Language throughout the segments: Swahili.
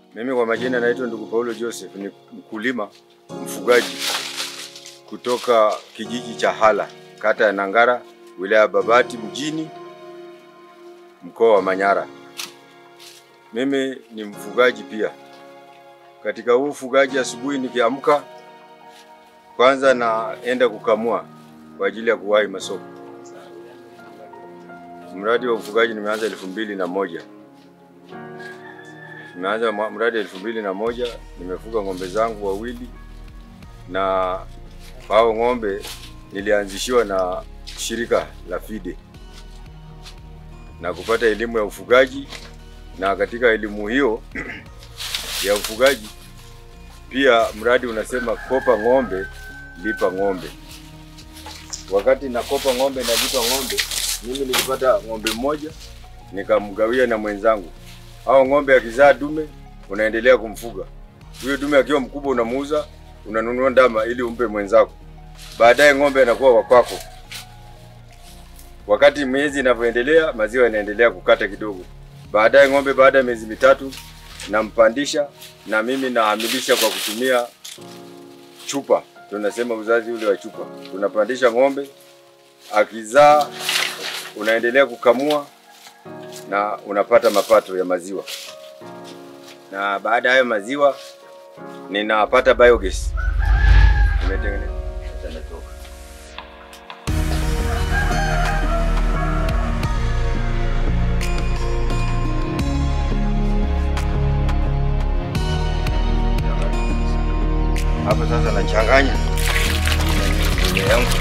Mimi kwa majina naitwa ndugu Paulo Joseph, ni mkulima mfugaji kutoka kijiji cha Hala, kata ya Nangara, wilaya ya Babati mjini, mkoa wa Manyara. Mimi ni mfugaji pia. Katika huu ufugaji, asubuhi nikiamka, kwanza naenda kukamua kwa ajili ya kuwahi masoko. Mradi wa ufugaji nimeanza elfu mbili na moja nimeanza mwa- mradi elfu mbili na moja nimefuga ng'ombe zangu wawili, na hao ng'ombe nilianzishiwa na shirika la FIDE na kupata elimu ya ufugaji, na katika elimu hiyo ya ufugaji pia mradi unasema kopa ng'ombe lipa ng'ombe. Wakati nakopa ng'ombe na lipa ng'ombe, mimi nilipata ng'ombe mmoja nikamgawia na mwenzangu. Hao ng'ombe akizaa dume unaendelea kumfuga. Huyo dume akiwa mkubwa unamuuza, unanunua ndama ili umpe mwenzako. Baadaye ng'ombe anakuwa wa kwako. Wakati miezi inavyoendelea, maziwa yanaendelea kukata kidogo. Baadaye ng'ombe baada ya miezi mitatu nampandisha na mimi nahamilisha kwa kutumia chupa, tunasema uzazi ule wa chupa. Tunapandisha ng'ombe, akizaa unaendelea kukamua na unapata mapato ya maziwa, na baada ya hayo maziwa ninapata biogas nimetengeneza. Acha natoka. Hapa sasa nachanganya na mbolea yangu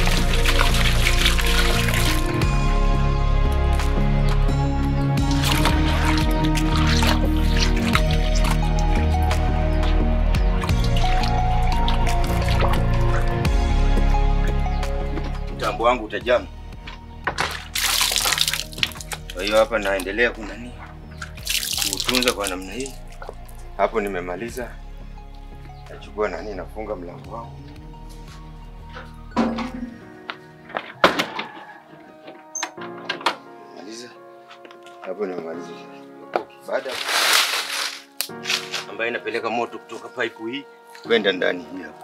mtambo wangu utajaa. Kwa hiyo hapa naendelea kunani kuutunza kwa namna hii. Hapo nimemaliza, nachukua nani, nafunga mlango wangu. Maliza hapo, nimemaliza. Baada ambayo inapeleka moto kutoka pipe hii kwenda ndani hii hapa,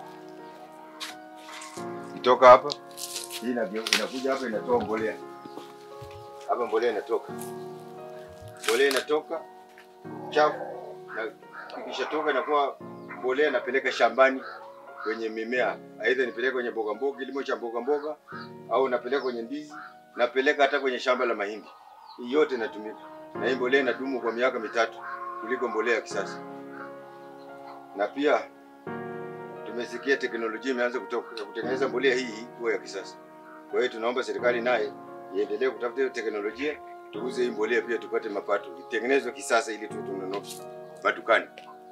kutoka hapa hii inageu- inakuja hapa inatoa mbolea hapa, mbolea inatoka, mbolea inatoka chafu, na ikishatoka inakuwa mbolea napeleka shambani kwenye mimea, aidha nipeleke kwenye mboga mboga, kilimo cha mboga mboga, au napeleka kwenye ndizi, napeleka hata kwenye shamba la mahindi. Hii yote inatumika, na hii mbolea inadumu kwa miaka mitatu kuliko mbolea ya kisasa. Na pia tumesikia teknolojia imeanza kutoka ya kutengeneza mbolea hii hii kuwa ya kisasa. Kwa hiyo tunaomba serikali naye iendelee kutafuta hiyo teknolojia, tuuze hii mbolea pia tupate mapato, itengenezwe kisasa ili tu tununue madukani.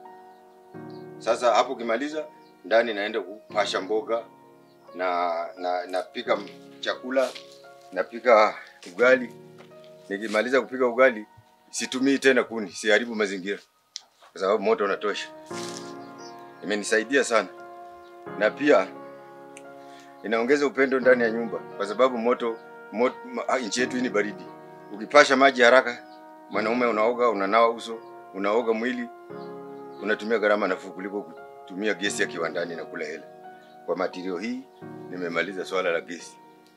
Sasa hapo ukimaliza, ndani naenda kupasha mboga na na napika m- chakula, napika ugali. Nikimaliza kupika ugali, situmii tena kuni, siharibu mazingira kwa sababu moto unatosha. Imenisaidia sana na pia inaongeza upendo ndani ya nyumba kwa sababu moto, moto ma- nchi yetu hii ni baridi. Ukipasha maji haraka, mwanaume unaoga, unanawa uso, unaoga mwili, unatumia gharama nafuu kuliko kutumia gesi ya kiwandani na kula hela. Kwa matirio hii nimemaliza swala la gesi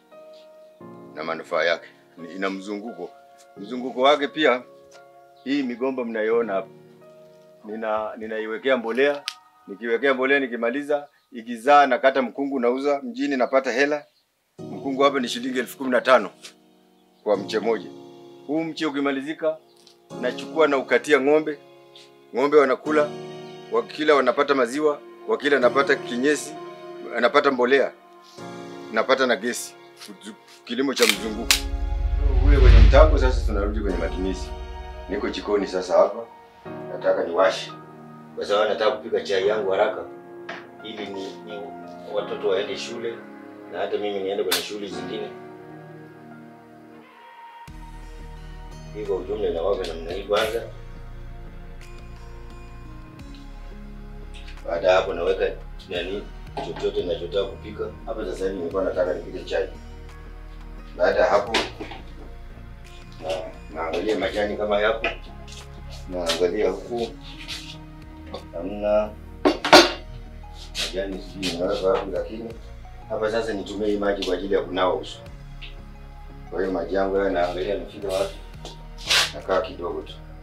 na manufaa yake, Ni- ina mzunguko. Mzunguko wake pia, hii migomba mnayoona hapa, nina ninaiwekea mbolea, nikiwekea mbolea nikimaliza ikizaa nakata mkungu nauza mjini napata hela. Mkungu hapa ni shilingi elfu kumi na tano kwa mche moja. Huu mche ukimalizika, nachukua na ukatia ng'ombe, ng'ombe wanakula, wakila wanapata maziwa, wakila napata kinyesi, napata mbolea, napata na gesi. Kuzu- Kilimo cha mzunguko kule kwenye mtambo. Sasa tunarudi kwenye matumizi. Niko jikoni sasa hapa, nataka niwashe kwa sababu nataka kupika chai yangu haraka ili ni, ni watoto waende shule na hata mimi niende kwenye shughuli zingine. Hii kwa ujumla inawaga namna hii kwanza. Baada ya hapo naweka nani chochote ninachotaka kupika. Hapa sasa hivi nilikuwa nataka nipike chai. Baada ya hapo na naangalia majani kama yapo, naangalia huku hamna majani, sijui nimeweka wapi, lakini hapa sasa nitumie hii maji kwa ajili ya kunawa uso. Kwa hiyo maji yangu haya naangalia nifika wapi, nakaa kidogo tu.